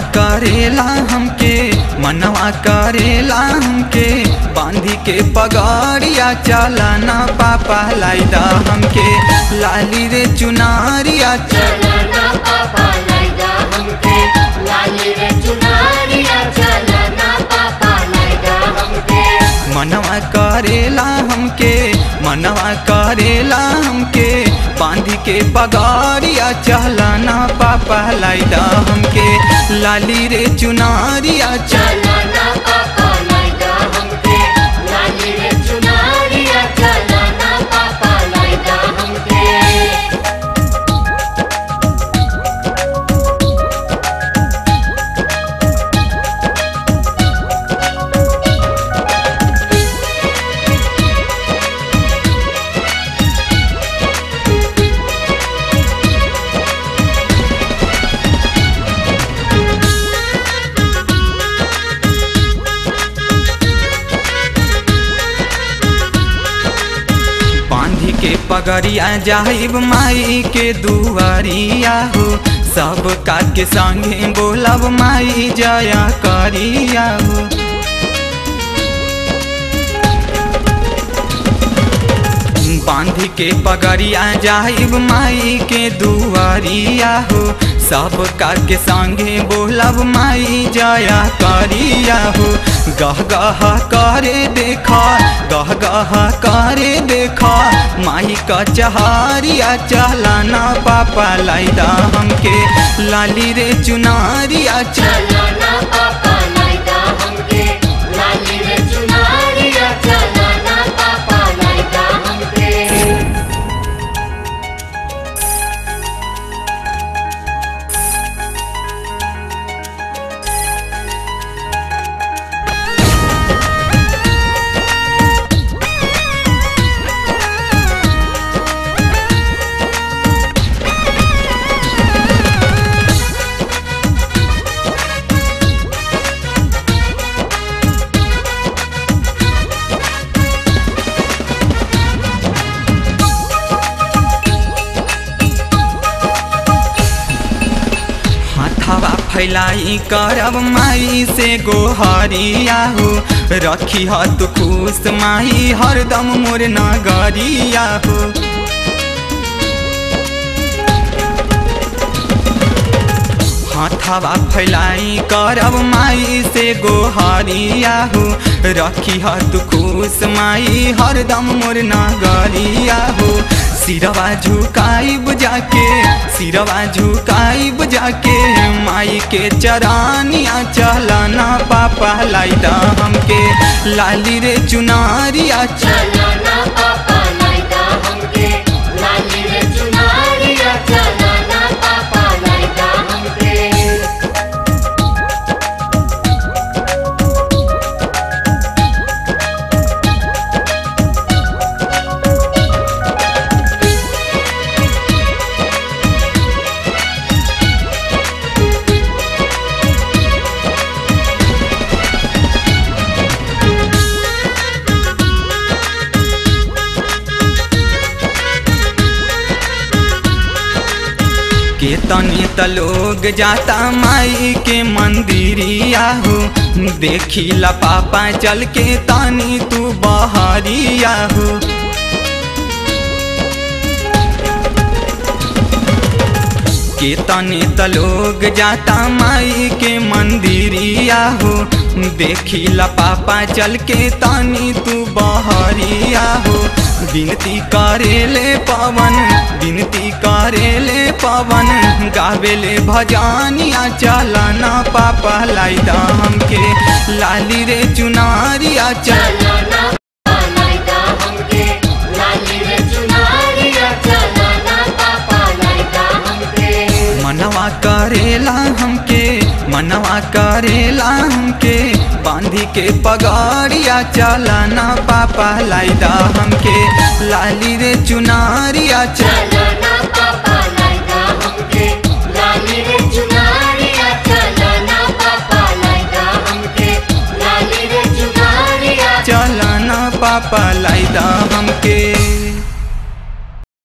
करेला हमके मनवा करेला हमके बांधी के पगड़िया चलाना पापा लाइदा हमके लाली रे चुनारिया चलना पापा लाइदा हमके लाली रे चुनारिया चलना पापा लाइदा हमके मनवा करेला हमके मनवा करेला हमके बांधी के पगड़िया चलाना पापा लाइदा हमके लाली रे चुनारिया चल चलना पापा लाइदा हमके लाली रे चुनारिया चलना पापा लाइदा हमके बांधी के पगड़िया जाहिब माई के दुआरिया हो सब का के संगे बोलब माई जया करिया हो बांधी के पगड़िया जाहिब माई के दुआरिया हो सब का के संगे बोलब माई जया करिया हो गह गह करे देखा गह गह करे देखा माई का चहारिया चलाना पापा लाइदा हमके लाली रे चुनारिया चल चलना पापा लाइदा हमके लाली रे चुनारिया चलना पापा लाइदा हमके हाथवा फैलाई करब माई से गोहरिया हो रखी ह तू खुश माई हरदम मोर नगरिया हो हाथवा फैलाई करब माई से गोहरिया हो रखी ह तू खुश माई हरदम मोर नगरिया हो सिरवा झुकाइब जाके सिरवा झुकाइब जाके माई के चरानिया चलना पापा लाइदा हमके लाली रे चुनारिया चल चलना पापा लाइदा हमके लाली रे चुनारिया चलना पापा लाइदा हमके के तनी त लोग जाता माई के मंदिरिया हो देखिला पापा चल के तनी तू बहरिया हो के तनी त लोग जाता माई के मंदिरिया हो देखिला पापा चल के तनी तू बहरिया हो विनती करेले पवन विनती करेले पवन गावेले भजानिया चलना पापा लाइदा हमके लाली रे चुनारिया चल चलना पापा लाइदा हमके लाली रे चुनारिया चलना पापा लाइदा हमके मनवा करेला हमके मनवा करेला हमके बांधी के पगड़िया चलाना पापा लाइदा हमके लाली रे चुनारिया चल चलना पापा लाइदा हमके लाली रे चुनारिया चलना पापा लाइदा हमके लाली रे चुनारिया चलाना पापा लाइदा